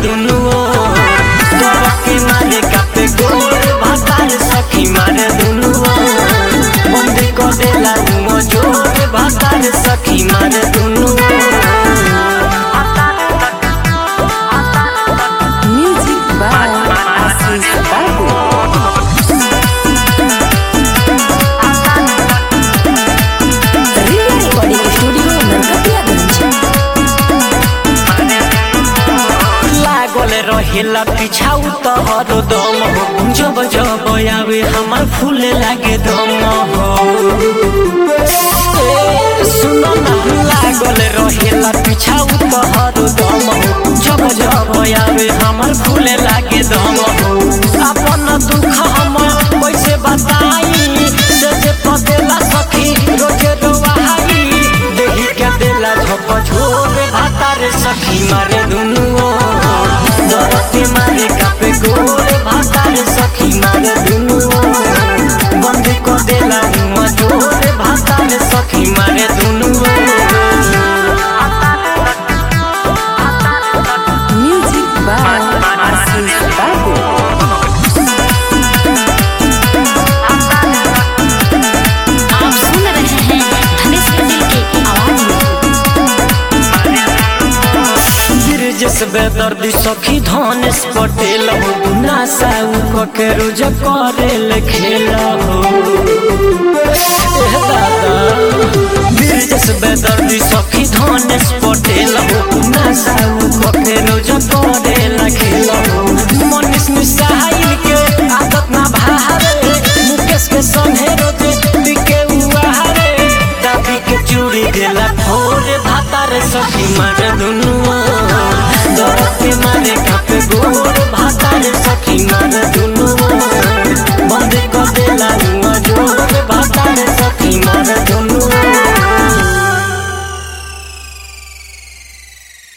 दुनु ओर करके मारे कापे गोर भातार सखी मारे दुनु ओर बंदी को देला मुँह जोर भातार सखी मारे दुनु Music by Assis Babu. Real Recording Studio Narkatiyaganj. लागल रहेला पिछाऊ तहर दम हो जब जब आवे हमार फूले लागे दम हो ए, सुनो ना लागल रहेला पिछाऊ तहर दम हो जब जब आवे हमार फूले लागे दम हो अपन दुख हम कैसे बताई से जे पदेला सखी रोजे रोवाई देही के देला झप झोर भातार सखी मारे दुनु दरते मारे कापे गोर भातार सखी मारे दुनु बंद को देला मुँह जोर भातार सखी मारे दुनु Music by Assis Babu. आप सुन रहे हैं धनेश पटेल की आवाज में गिरजस बेदर्दी सखी धनेश पटेल हो नासा उ के रोज करेल खेल हो एह दादा गिरजस बेदर्दी सखी धनेश पटेल हो नासा उ के रोज करेल खेल हो मनीष मिसाइल के आदत ना भारे मुकेश के संगे रोजे बिके उहारे दाबी के चूड़ी देला भोर भातार सखी मार दुनु